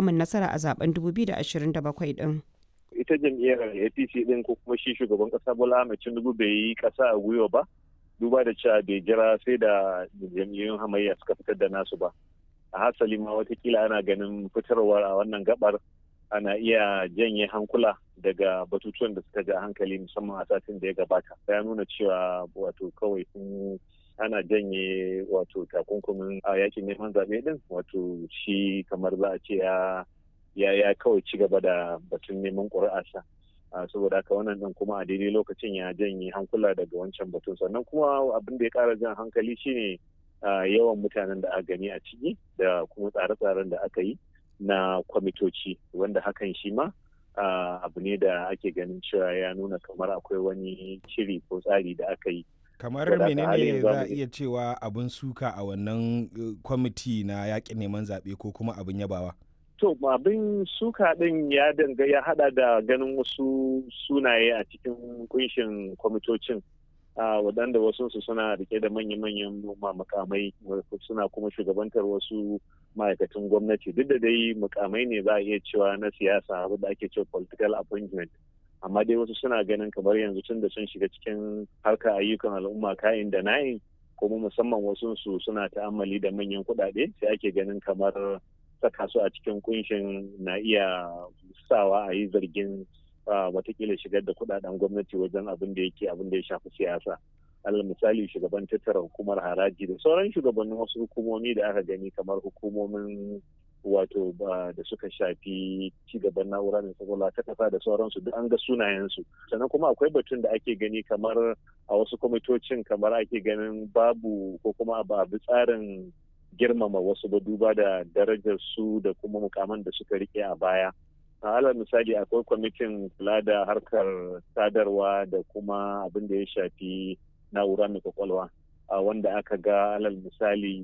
samun nasara a zaben 2027 din. ita jam'iyyar apc din ko kuma shi shugaban kasa bola ahmed tinubu bai yi kasa a gwiwa ba duba da cewa bai jira sai da jam'iyyun hamayya suka fitar da nasu ba a hasali ma watakila ana ganin fitarwar a wannan gabar ana iya janye hankula daga batutuwan da suka ja hankali musamman a satin da ya gabata ya nuna cewa wato kawai sun ana janye wato takunkumin a yakin neman zaɓe din wato shi kamar za a ce ya ya ya kawai ci gaba da batun neman ƙuri'arsa saboda haka wannan din kuma a daidai lokacin ya janye hankula daga wancan batun sannan kuma abin da ya ƙara jan hankali shine yawan mutanen da aka gani a ciki da kuma tsare-tsaren da aka yi na kwamitoci wanda hakan shi ma abu ne da ake ganin cewa ya nuna kamar akwai wani shiri ko tsari da aka yi kamar menene za a iya cewa abin suka a wannan kwamiti na yakin neman zaɓe ko kuma abin yabawa to abin suka ɗin ya danga ya hada da ganin wasu sunaye a cikin kunshin kwamitocin waɗanda wasu su suna rike da manya-manyan makamai suna kuma shugabantar wasu ma'aikatan gwamnati duk da dai mukamai ne za a iya cewa na siyasa abu da ake cewa political appointment amma dai wasu suna ganin kamar yanzu tun da sun shiga cikin harkar ayyukan al'umma kayan da na'in kuma musamman wasu su suna ta'ammali da manyan kuɗaɗe sai ake ganin kamar saka su a cikin kunshin na iya sawa a yi zargin watakila shigar da kudaden gwamnati wajen abin da yake abin da ya shafi siyasa alal misali shugaban tattara hukumar haraji da sauran shugabannin wasu hukumomi da aka gani kamar hukumomin wato da suka shafi cigaban na'ura mai kwakwalwa ta kasa da sauransu duk an ga sunayensu sannan kuma akwai batun da ake gani kamar a wasu kwamitocin kamar ake ganin babu ko kuma ba bi tsarin girmama wasu ba duba da darajar su da kuma mukaman da suka rike a baya alal misali akwai kwamitin kula da harkar sadarwa da kuma abin da ya shafi na'ura mai kwakwalwa wanda aka ga alal misali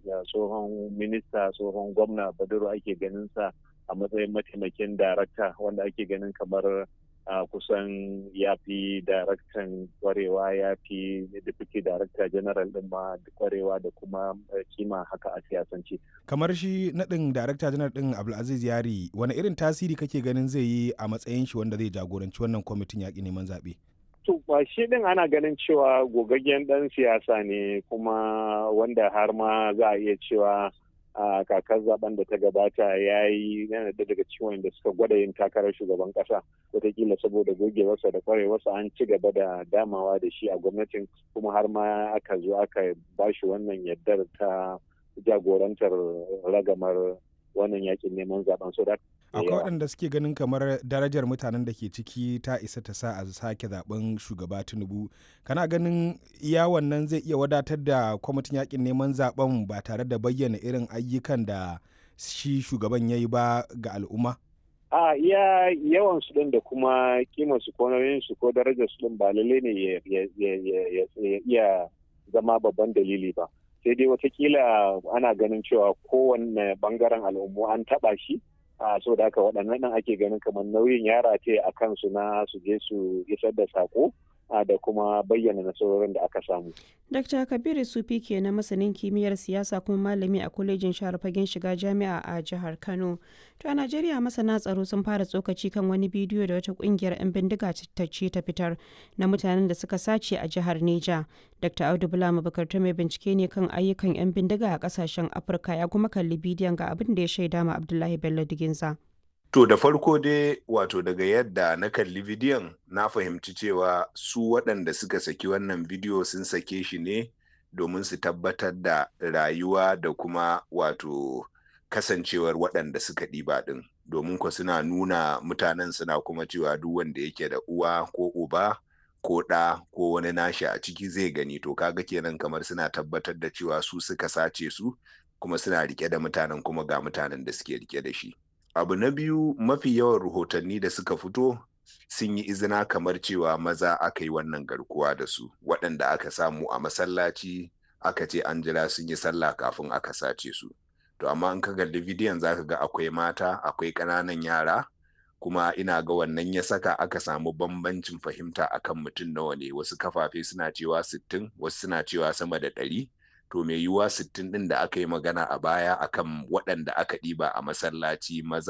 tsohon minista tsohon gwamna baduru ake ganin sa a matsayin mataimakin darakta wanda ake ganin kamar a kusan ya fi daraktan kwarewa ya fi deputy director general din ma kwarewa da kuma kima haka a siyasance. kamar shi naɗin director general din abdulaziz yari wani irin tasiri kake ganin zai yi a matsayin shi wanda zai jagoranci wannan kwamitin yaƙi neman zaɓe to shi din ana ganin cewa gogaggen ɗan siyasa ne kuma wanda har ma za a iya cewa a kakar zaben da ta gabata ya yi yana da daga cikin wanda suka gwada yin takarar shugaban kasa wataƙila saboda gogewarsa da kwarewarsa an ci gaba da damawa da shi a gwamnatin kuma har ma aka zo aka ba shi wannan yardar ta jagorantar ragamar wannan yakin neman zaben so akwai waɗanda suke ganin kamar darajar mutanen da ke ciki ta isa ta sa a sake zaben shugaba tinubu kana ganin iya wannan zai iya wadatar da kwamitin yakin neman zaben ba tare da bayyana irin ayyukan da shi shugaban ya yi ba ga al'umma a iya yawan su din da kuma kimar su ko nauyin su ko darajar su din ba lalle ne ya iya zama babban dalili ba sai dai watakila ana ganin cewa kowanne bangaren al'ummu an taba shi a so da haka waɗannan nan ake ganin kamar nauyin yara ce a kansu na su je su isar da sako da kuma bayyana nasarorin da aka samu. Dr. Kabiru Sufi ke na masanin kimiyyar siyasa kuma malami a kwalejin shahar fagen shiga jami'a a jihar Kano. To a Najeriya masana tsaro sun fara tsokaci kan wani bidiyo da wata kungiyar 'yan bindiga ta ce ta fitar na mutanen da suka sace a jihar Neja. Dr. Audu Bula Mabukar ta mai bincike ne kan ayyukan 'yan bindiga a kasashen Afirka ya kuma kalli bidiyon ga abin da ya shaida ma Abdullahi Bello Diginza. To da farko dai wato daga yadda na kalli bidiyon na fahimci cewa su waɗanda suka saki wannan bidiyo sun sake shi ne domin su tabbatar da rayuwa da kuma wato kasancewar waɗanda suka ɗiba ɗin domin ko suna nuna mutanen suna kuma cewa duk wanda yake da uwa ko uba ko ɗa ko wani nashi a ciki zai gani to kaga kenan kamar suna tabbatar da cewa su suka sace su kuma suna rike da mutanen kuma ga mutanen da suke rike da shi. abu na biyu mafi yawan rahotanni da suka fito sun yi izina kamar cewa maza aka yi wannan garkuwa da su waɗanda aka samu a masallaci aka ce an jira sun yi sallah kafin aka sace su to amma in ka kalli bidiyon zaka ga akwai mata akwai ƙananan yara kuma ina ga wannan ya saka aka samu bambancin fahimta akan mutum nawa ne wasu kafafe suna cewa sittin wasu suna cewa sama da ɗari to mai yiwuwa sittin ɗin da aka yi magana a baya akan waɗanda aka ɗiba a masallaci maza